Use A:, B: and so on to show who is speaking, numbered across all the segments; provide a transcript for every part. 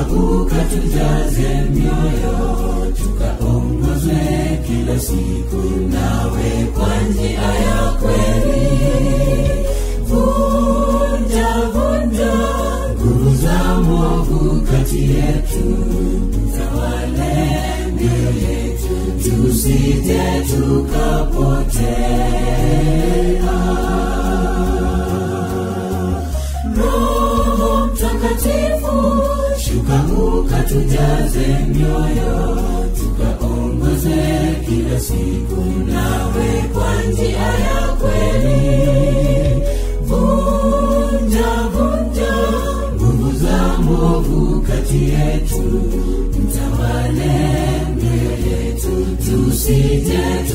A: shuka ukatujaze mioyo tukaongozwe kila siku nawe kwa njia ya kweli vunja vunja nguvu za mwovu kati yetu utawale mioyo yetu tusije tukapotea roho mtakatifu shuka ukatujaze mioyo tukaongoze kila siku nawe kwa njia ya kweli vunja vunja nguvu za mwovu kati yetu mtawale mioyo yetu tusije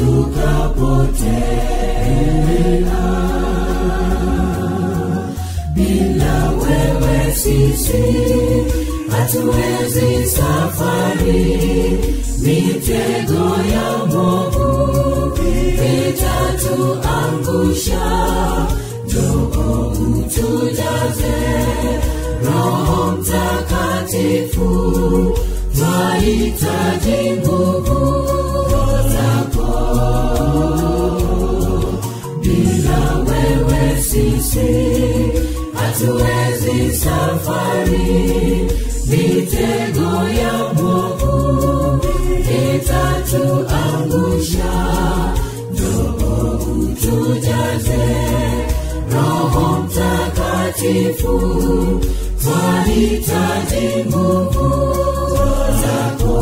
A: tukapotea bila wewe sisi hatuwezi safari mitego ya mwovu itatuangusha njoo utujaze roho mtakatifu twahitaji nguvu zako bila wewe sisi hatuwezi safari mitego ya mwovu itatuangusha njoo utujaze roho mtakatifu twahitaji nguvu zako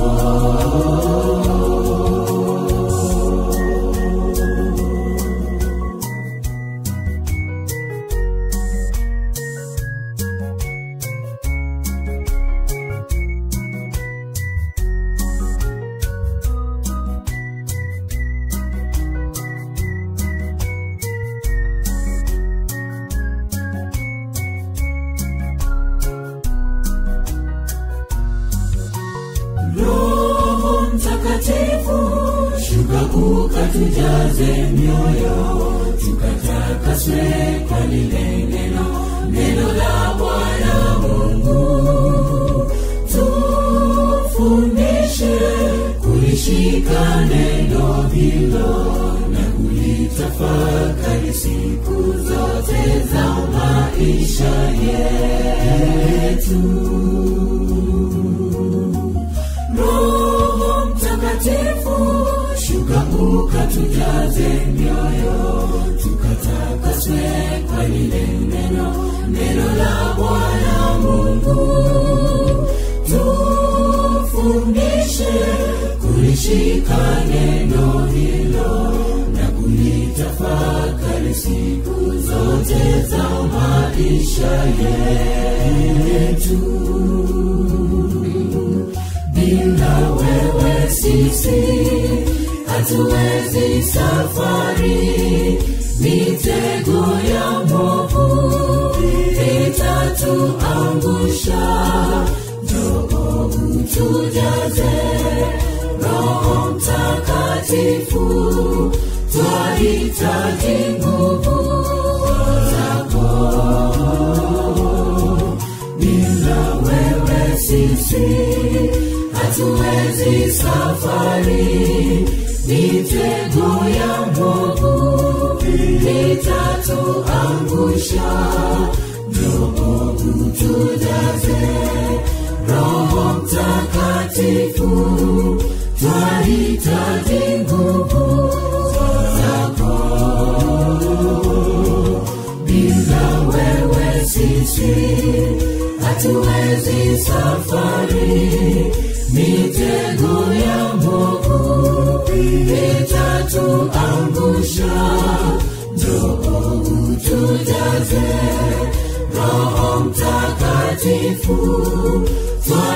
A: roho mtakatifu shuka ukatujaze mioyo tukatakaswe kwa lile neno neno la bwana mungu tufundishe kulishika neno hilo na kulitafakari siku zote za maisha yetu roho mtakatifu shuka ukatujaze mioyo tukatakaswe kwa lile neno neno la bwana mungu tufundishe kulishika neno hilo na kulitafakari siku zote za maisha yetu bila wewe sisi hatuwezi safari mitego ya mwovu itatuangusha njoo utujaze roho mtakatifu twahitaji nguvu zako bila wewe sisi hatuwezi safari mitego ya mwovu itatuangusha njoo utujaze roho mtakatifu twahitaji nguvu zako bila wewe sisi hatuwezi safari mitego ya mwovu itatuangusha njoo utujaze roho mtakatifu twa